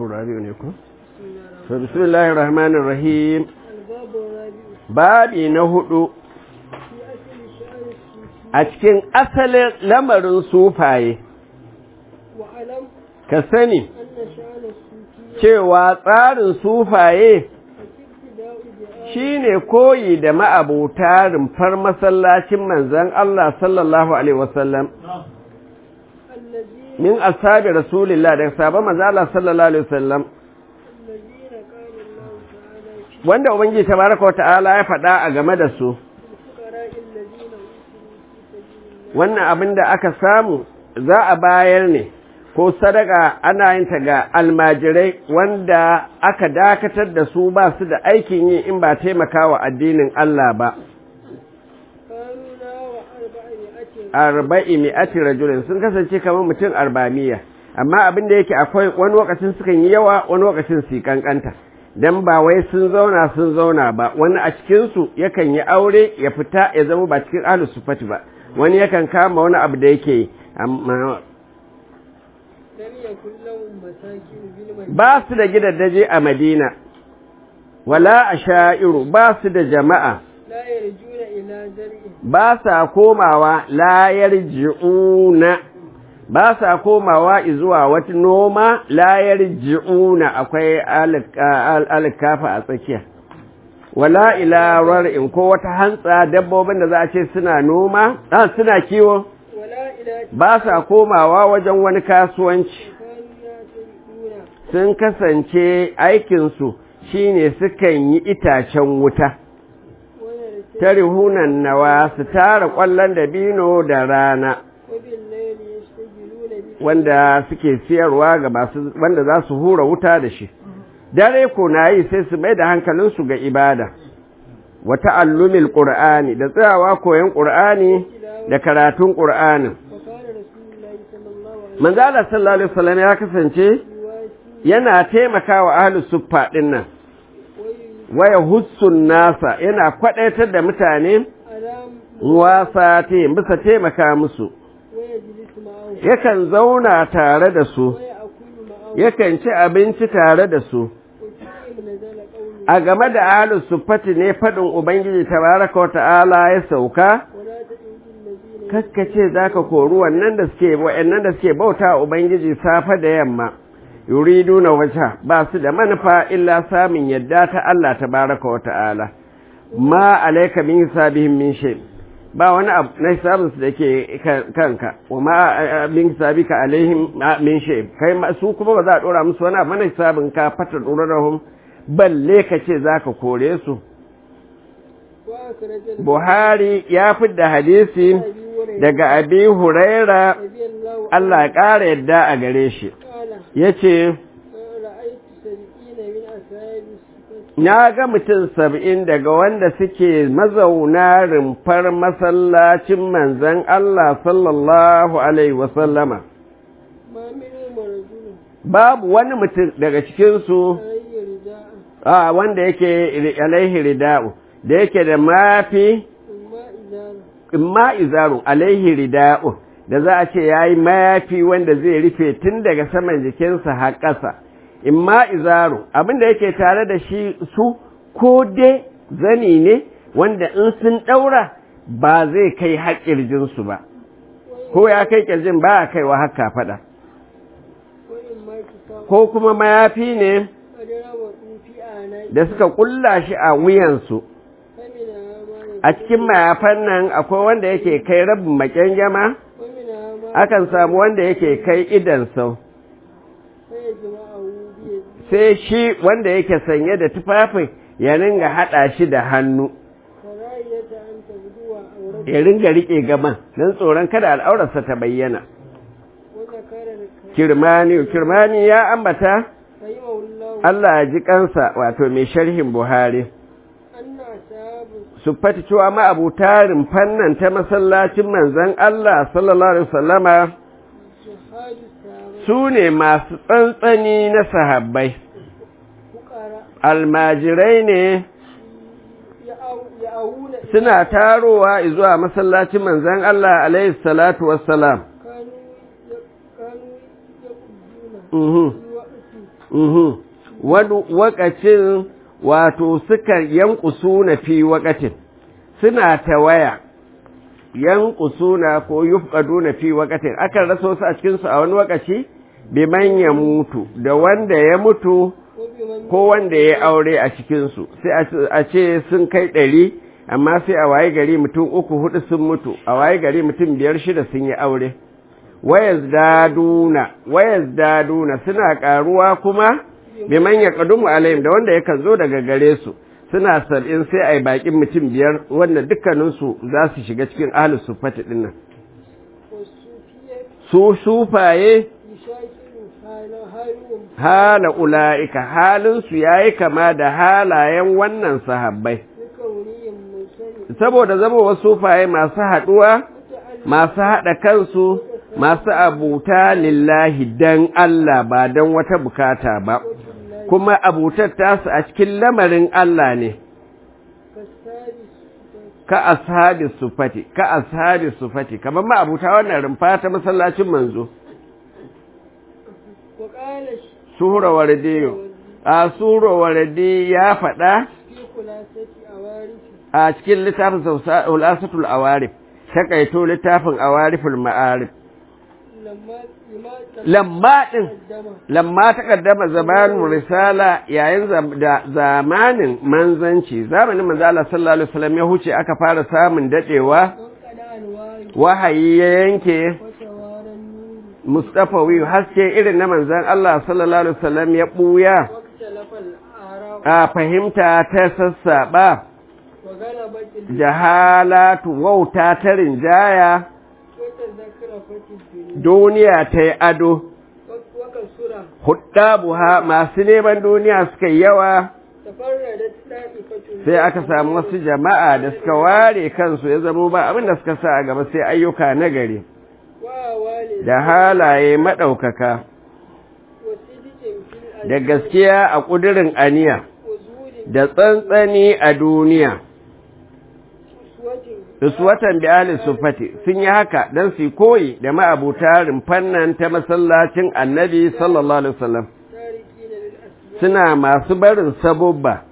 rabi'u ne ko to bismillahir rahmanir rahim babi na hudu a cikin asalin lamarin sufaye ka sani cewa tsarin sufaye shi ne koyi da ma'abuta rumfar masallacin manzan Allah sallallahu Alaihi wasallam min asabi rasulillah daga sabon manzan Allah sallallahu Alaihi wasallam wanda Ubangiji tabaraka wa ta'ala ya faɗa a game da su wannan abin da aka samu za a bayar ne ko sadaka ana yin ta ga almajirai wanda aka dakatar da su ba su da aikin yi in ba taimakawa addinin Allah ba arba'i mi'ati rajulin sun kasance kamar mutum arba'miya amma abin da yake akwai wani lokacin sukan yi yawa wani lokacin su kankanta dan ba wai sun zauna sun zauna ba wani a cikin su yakan yi aure ya fita ya zama ba cikin ahlus sufati ba wani yakan kama wani abu da yake amma ba su da gidaddaje a madina wala a sha'iru ba su da jama'a ba sa komawa layar ji'una ba sa komawa zuwa wata noma layar ji'una akwai alkafa a tsakiya wala ila in ko wata hantsa dabbobin da za a ce suna noma suna kiwo ba sa komawa wajen wani kasuwanci sun kasance aikinsu shine sukan yi itacen wuta tarihunan nawa su tara ƙwallon dabino da rana wanda suke siyarwa ga masu wanda za su hura wuta da shi dare ko na yi sai su mai da hankalinsu ga ibada wa ta'allumil qur'ani da tsayawa koyon qur'ani da karatun qur'anin manzo Allah sallallahu alaihi wasallam ya kasance yana taimakawa ahlus suffa din nan waya hussun nasa yana kwadaitar da mutane wasa te bisa taimaka musu yakan zauna tare da su yakan ci abinci tare da su a game da ahlus suffati ne fadin ubangiji tabaraka ta'ala ya sauka kakkace zaka kori wannan da suke wa'annan da suke bauta ubangiji safa da yamma yuriduna wajha ba su da manufa illa samun yadda ta Allah tabaraka wa ta'ala ma alayka min hisabihim min shay ba wani abu na hisabin su dake kanka wa ma min hisabika alaihim min shay kai su kuma ba za a dora musu wani abu na hisabin ka fata durarhum balle ka ce zaka kore su Buhari ya fidda hadisi daga Abi Huraira Allah ya ƙara yadda a gare shi ya ce na ga mutum saba'in daga wanda suke mazauna rumfar masallacin manzan Allah sallallahu Alaihi wasallama babu wani mutum daga cikinsu a wanda yake alaihi rida'u da yake da mafi imma izaru alaihi rida'u da za a ce ya yi mayafi wanda zai rufe tun daga saman jikinsa har ƙasa, in ma izaru abinda yake tare da shi su ko dai zani ne wanda in sun ɗaura ba zai kai haƙƙirjinsu ba, ko ya kai ƙirjin ba a kaiwa haka faɗa. Ko kuma mayafi ne da suka ƙulla shi a wuyansu. A cikin mayafan nan akwai wanda yake kai rabin maƙyangyama? akan samu wanda yake kai idan sau sai shi wanda yake sanye da tufafin ya ringa haɗa shi da hannu ya ringa riƙe gaban don tsoron kada al'aurarsa ta bayyana kirmani kirmani ya ambata Allah ya ji kansa wato mai sharhin buhari su fata cewa ma'abutarin fannan ta masallacin manzan Allah sallallahu Alaihi wasallama su ne masu tsantsani na sahabbai, almajirai ne suna tarowa zuwa masallacin manzan Allah alaihi salatu wassalam. mhm wani wakacin wato suka yankusuna fi wakatin suna tawaya yankusuna ko yufqaduna fi wakatin akan raso su a cikin su a wani wakaci biman ya mutu da wanda ya mutu ko wanda ya aure a cikinsu sai a ce sun kai ɗari amma sai a waye gari mutum uku hudu sun mutu a waye gari mutum biyar shida sun yi aure wayas daduna wayas daduna suna karuwa kuma biman ya kadumu alayhim da wanda yakan zo daga gare su suna sab'in sai a yi bakin mutum biyar wanda dukkaninsu za su shiga cikin ahlus sufati dinnan su sufaye hala ula'ika halinsu ya yi kama da halayen wannan sahabbai saboda zama wasu faye masu haɗuwa masu haɗa kansu masu abuta lillahi dan Allah ba don wata bukata ba kuma abutar tasu a cikin lamarin Allah ne ka ashabi sufati ka ashabi sufati kamar ma abuta wannan rumfa ta masallacin manzo Sura Wardiyo, a Sura Wardi ya faɗa a cikin littafin Ulasatul Awarif, takaito littafin Awariful Ma'arif. Lamma ɗin, lamma ta ƙaddama zamanin risala yayin da zamanin manzanci, zamanin manzala sallallahu Alaihi wasallam ya huce aka fara samun daɗewa, wahayi ya yanke. Mustafawi haske irin na manzan Allah sallallahu Alaihi wasallam ya ɓuya a fahimta ta sassaɓa jahalatu wauta ta rinjaya duniya ta yi ado buha masu neman duniya suka yi yawa sai aka samu wasu jama'a da suka ware kansu ya zamo ba abinda suka sa a gaba sai ayyuka na gari da halaye maɗaukaka da gaskiya a ƙudurin aniya da tsantsani a duniya uswatan bi ahli sufati sun yi haka don su koyi da ma'abuta rumfannan ta masallacin annabi sallallahu alaihi wasallam suna masu barin sabubba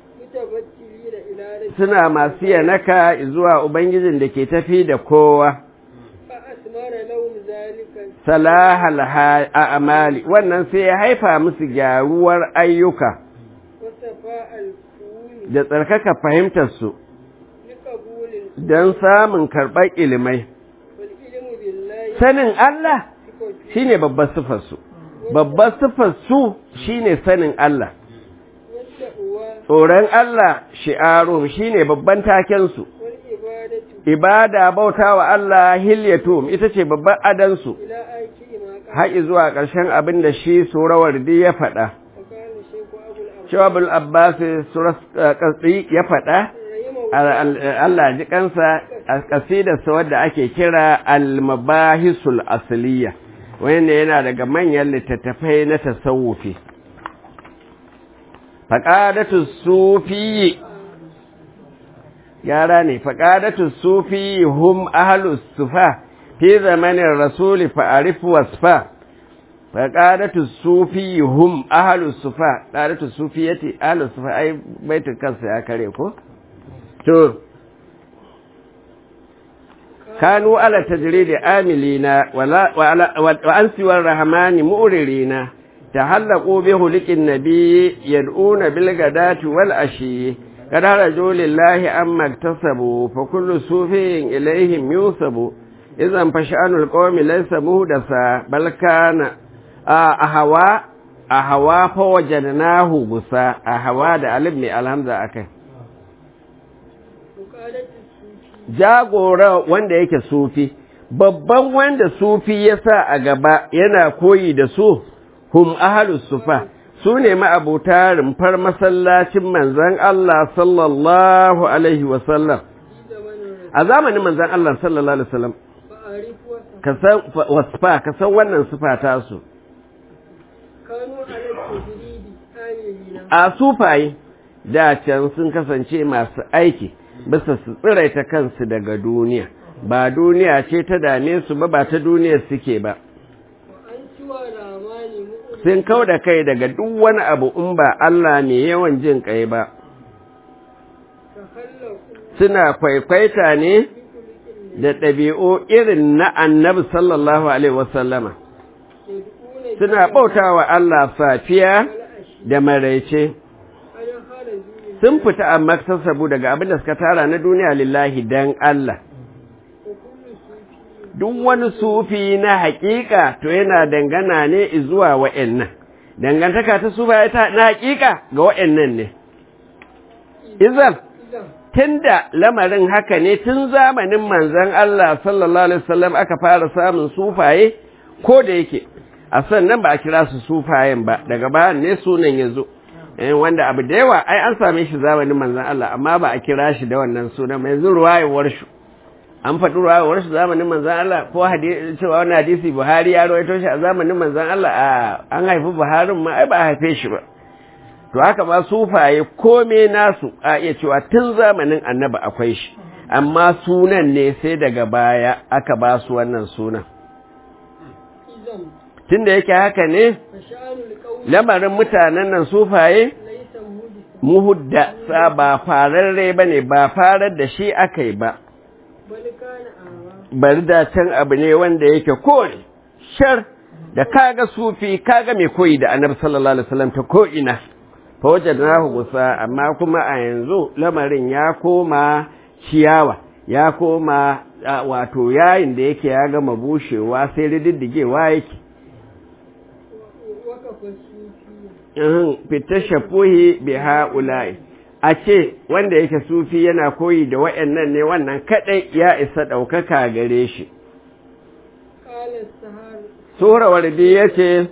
suna masu yanaka zuwa ubangijin da ke tafi da kowa salahal a'mali wannan sai ya haifa musu gyaruwar ayyuka da tsarkaka fahimtar su don samun karɓar ilimai sanin Allah shine babbar sifar su babbar sifar su shine sanin Allah tsoron Allah shi'arun shine babban taken su ibada bauta wa Allah hilyatum ita ce babban adansu haƙi zuwa ƙarshen abin da shi surawar di ya faɗa shawabul abbas surat qasdi ya faɗa Allah ji kansa a kasidarsa wadda ake kira al-mabahisul asliya wanda yana daga manyan littattafai na tasawufi faqadatu sufi yara ne faƙadatu sufi hum ahlus sufa fi zamanin rasuli fa'arif wasfa faƙadatu sufi hum ahlus sufa ƙadatu sufi yati ahlus sufa ai baitin kansa ya kare ko to kanu ala tajridi amilina wa an siwar rahmani mu'ririna tahallaqu bi hulikin nabi yad'una bil gadati wal ashi قد رجوا لله أما اكتسبوا فكل صوفي إليهم يوسب إذا فشأن القوم ليس مهدسا بل كان أهوا أهوا فوجدناه بسا أهوا da alif mai alhamza akai jagora wanda yake sufi babban wanda sufi ya sa a gaba yana koyi da su hum ahlus sufa su ne ma'abuta rumfar masallacin manzan Allah sallallahu Alaihi wasallam. A zamanin manzan Allah sallallahu Alaihi wasallam, ka san wasfa, ka san wannan sufa tasu. A sufaye, da can sun kasance masu aiki, bisa su tsiraita kansu daga duniya, ba duniya ce ta dame su ba, ba ta duniyar suke ba. sun kau da kai daga duk wani abu in ba Allah mai yawan jin kai ba تخلقوا suna kwaikwaita ne بخلق da ɗabi'u irin na annabi sallallahu alaihi wasallama يدعون suna bautawa Allah safiya والعشي da maraice أنا خرجوا sun fita amma sassabu daga abin da suka tara na duniya lillahi dan Allah وكل صوفي duk wani sufi na hakika to yana dangana ne zuwa wa'annan dangantaka ta sufa ta na hakika ga wa'annan ne izan إذا tunda lamarin haka ne tun zamanin manzon Allah sallallahu alaihi wasallam aka fara samun sufaye ko da yake a sannan ba a kira su sufayen ba daga bayan ne sunan yazo eh wanda abu da yawa ai an same shi zamanin manzon Allah amma ba a kira shi da wannan sunan ba yanzu ruwayewar shi an faɗi ruwayewar shi zamanin manzon Allah ko hadisi cewa wannan hadisi Buhari ya rawaito shi a zamanin manzon Allah a an haifi Buharin ma ai ba a haife shi ba to haka ma sufaye kome nasu a iya cewa tun zamanin annaba akwai shi amma sunan ne sai daga baya aka ba su wannan sunan إذا tunda yake haka ne فشأن القوم lamarin mutanen nan sufaye ليس مهدسا muhudda sa ba fararre ba ne ba farar da shi aka yi ba بل كان أعمى bari da can abu ne wanda yake kore shar da kaga sufi kaga mai koyi da annabi sallallahu alaihi wasallam ta ko ina fa wajadnahu gusa amma kuma a yanzu lamarin ya koma ciyawa ya koma a, wato yayin da yake ya gama bushewa sai rididdigewa yake وقف الصوفي in fita shafuhi bi ha'ula'i a ce wanda yake sufi yana koyi da wa'annan ne wannan kadai ya isa ɗaukaka gare shi قال السهار sura wardi yace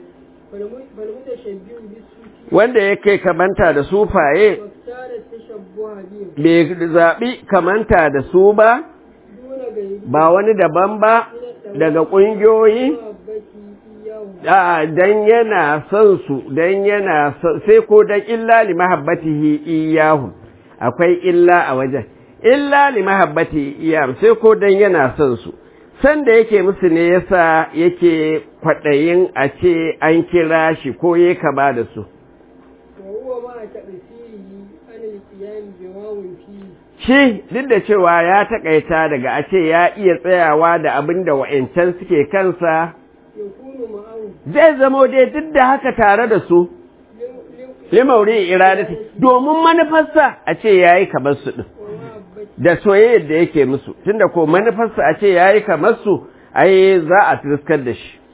فالمتشبه بالصوفي wanda yake kamanta da sufaye واختار التشبه بهم bai zaɓi kamanta da su ba دون غيره ba wani daban ba daga ƙungiyoyi محبتي إياهم a dan yana son su dan yana son sai ko dan illa li mahabbatihi iyahu akwai illa a wajen illa li mahabbatihi iyahu sai ko dan yana son su san da yake musu ne yasa yake kwaɗayin a ce an kira shi ko ya kaba da su وهو مع تأثيره عن القيام بواو فيه shi duk da cewa ya taƙaita daga a ce ya iya tsayawa da abin da wa'yancan suke kansa يكون معه zai zamo dai duk da haka tare da su لم- لم- limauri iradati domin manufarsa a ce ya yi kamar su ɗin ومحبتي da soyayyar da yake musu tunda ko manufarsa a ce ya yi kamar su ai za a tuskar da shi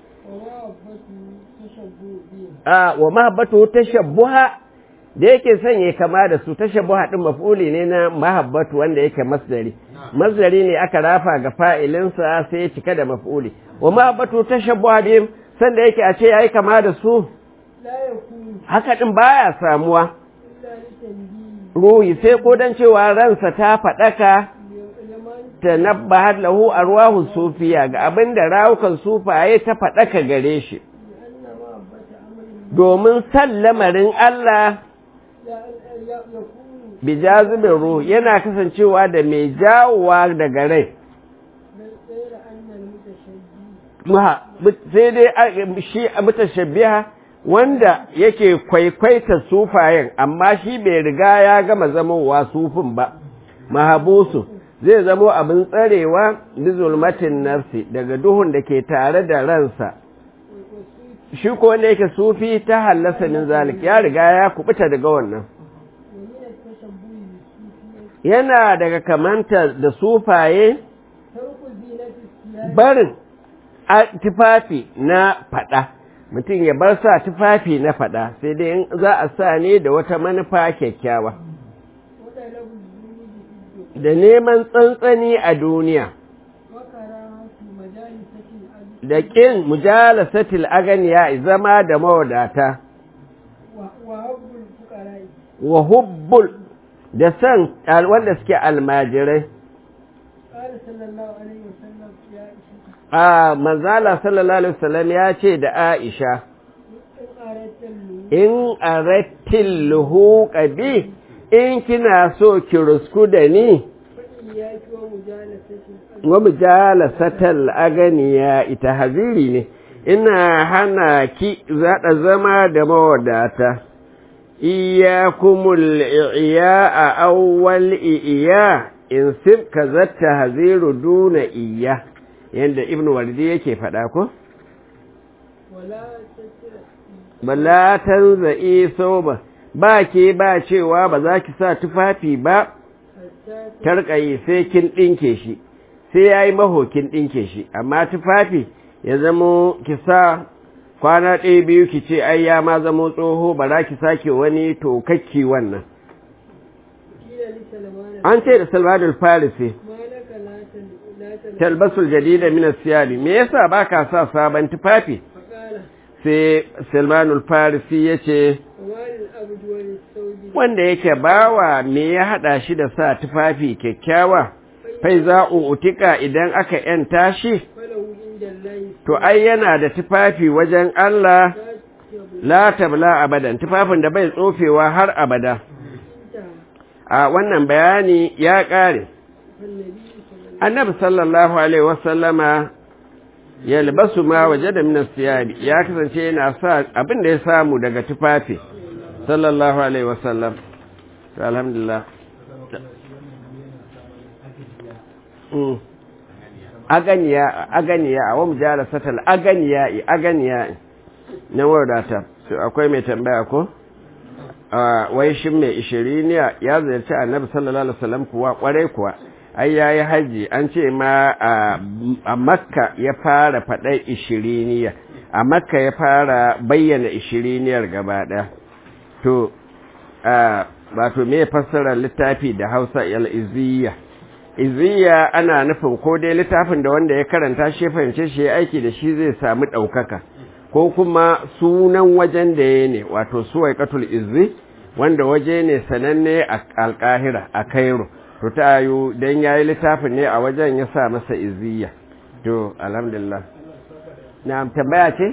ومحبته تشبه بهم a wa mahabbatu tashabbuha da yake son ya kama da su tashabbuha din maf'uli ne na mahabbatu wanda yake masdari masdari ne aka rafa ga fa'ilinsa sai ya cika da maf'uli wa mahabbatu tashabbuha bihim san da yake a ce yayi kama da su لا يكون haka din baya samuwa إلا لتنبيه ruhi sai ko dan cewa ransa ta faɗaka لمن tanabbahat lahu arwahu sufiya ga abinda rawukan sufaye ta faɗaka gare shi لأن محبة أمر domin san lamarin Allah لا لا يكون bi jazibin ruh yana kasancewa da mai jawowa daga rai بل غير أن المتشبه Muha- sai dai a- shi a mutashabbiha wanda yake kwaikwaita sufayen amma shi bai riga ya gama zamowa sufin ba mahabusu zai zamo abin tsarewa bi zulmatin nafsi daga duhun da ke tare da ransa والصوفي shi ko wanda yake sufi ta hallasa min zalik ya riga ya kubuta daga wannan ومن التشبه بالصوفية yana daga kamanta da sufaye ترك زينة الثياب barin a tufafi na faɗa mutum ya bar sa tufafi na faɗa sai dai in za a sa ne da wata manufa kyakkyawa وطلب الزهود في الدنيا da neman tsantsani a duniya وكراهة مجالسة الأجل da ƙin mujalasatil aganiya zama da mawadata وحب الفقراء wa hubbul da san al- wanda suke almajirai قال صلى الله عليه وسلم يا عائشة a manzala sallallahu alaihi wasallam ya ce da Aisha إن أردت اللهو in arattil luhuqa bi in kina so ki rusku da ni فإياك ومجالسة الأجل wa mujalasatal aganiya ita haziri ne ina hana ki zaɗa zama da mawadata iyakumul iya a awwal iya in sib ka zatta haziru duna iya yadda ibn wardi yake faɗa ko wala tattara bala tanza'i soba ba ke ba cewa ba za ki sa tufafi ba hatta tarkayi sai kin ɗinke shi sai ya yi mahokin ɗinke shi amma tufafi ya zamo ki sa kwana ɗaya biyu ki ce ai ya ma zamo tsoho ba za ki sake wani tokakki wannan kila li salman an ce da salmanul farisi malaka la tan la tan talbasul jadida min as-siyabi me yasa baka sa sabon tufafi faqala sai salmanul farisi yace walil abdu wal sawdi wanda yake bawa me ya hada shi da sa tufafi kyakkyawa fai za utika idan aka yanta shi falahu inda allahi to ai yana da tufafi wajen Allah la tabla abadan tufafin da bai tsofewa har abada inta a wannan bayani ya kare annabi sallallahu annabi sallallahu alaihi wasallama yalbasu ma wajada min as-siyabi ya kasance yana sa abin da ya samu daga tufafi sallallahu alaihi wasallam to alhamdulillah Mm. aganiya aganiya a wani jara satal aganiya aganiya na wadata to akwai mai tambaya ko a wai shin mai ishiriniya ya ziyarci annabi sallallahu alaihi wasallam kuwa kwarai kuwa ai yayi haji an ce ma a, a makka ya fara faɗa ishiriniya a makka ya fara bayyana ishiriniyar gaba ɗaya to a wato me fassara littafi da hausa al-iziyya iziyya ana nufin ko dai littafin da wanda ya karanta shi ya fahimce shi ya aiki da shi zai samu ɗaukaka ko kuma sunan wajen da ya ne wato suwaikatul izzi wanda waje ne sananne a alkahira a kairo to ta yi don ya yi littafin ne a wajen ya sa masa iziyya to alhamdulillah na tambaya ce?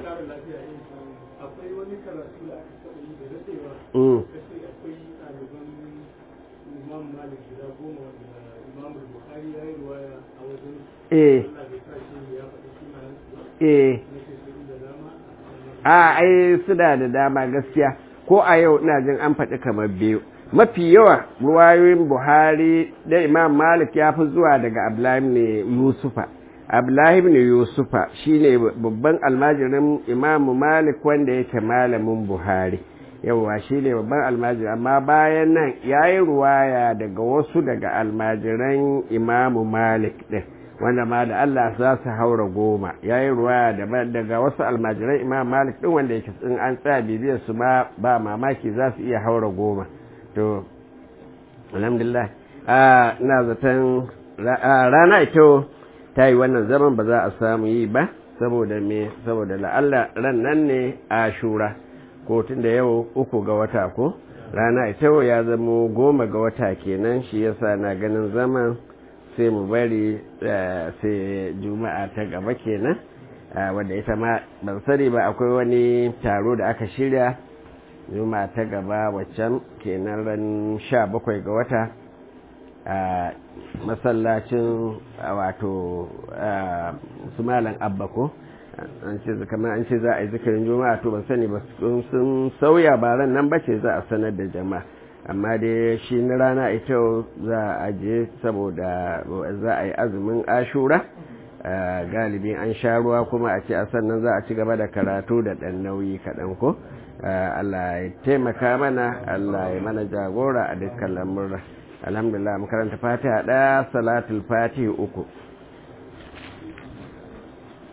akwai wani karatu da aka taɓa yi da daɗewa Mm. kace akwai ɗaliban imam malik guda goma wanda imam bukhari ya yi ruwaya a wajen eh Allah bai sa shi ya faɗi sunayen su ba eh nake su da dama a ai suna da dama gaskiya ko a yau ina jin an faɗi kamar biyu mafi yawa ruwayoyin buhari da imam malik ya fi zuwa daga abdullahi ne yusufa abdullahi ne yusufa shine babban almajirin imamu malik wanda yake malamin buhari yawa shine babban almajiri amma bayan nan ya yi ruwaya daga wasu daga almajiran imamu malik ɗin wanda ma da Allah za su haura goma ya yi ruwa daga wasu almajiran imam malik ɗin wanda yake in an tsaya bibiyar su ma ba mamaki za su iya haura goma to alhamdulillah ina zaton rana ito ta yi wannan zaman ba za a samu yi ba saboda me saboda la'alla ran nan ne a shura ko tun da yau uku ga wata ko rana ita ya zamo goma ga wata kenan shi yasa na ganin zaman sai mu bari sai juma'a ta gaba kenan wadda ita ma ban sani ba akwai wani taro da aka shirya juma'a ta gaba waccan kenan ran sha bakwai ga wata a masallacin wato su malam abba ko an ce kamar an ce za a yi zikirin juma'a to ban sani ba sun sauya baran nan ba ce za a sanar da jama'a amma dai shi na rana ita za a je saboda za a yi azumin ashura galibi an sha ruwa kuma a ce a sannan za a ci gaba da karatu da ɗan nauyi kaɗan ko Allah ya taimaka mana Allah ya mana jagora a dukkan lamurra alhamdulillah makaranta fatiha ɗaya salatul fatiha uku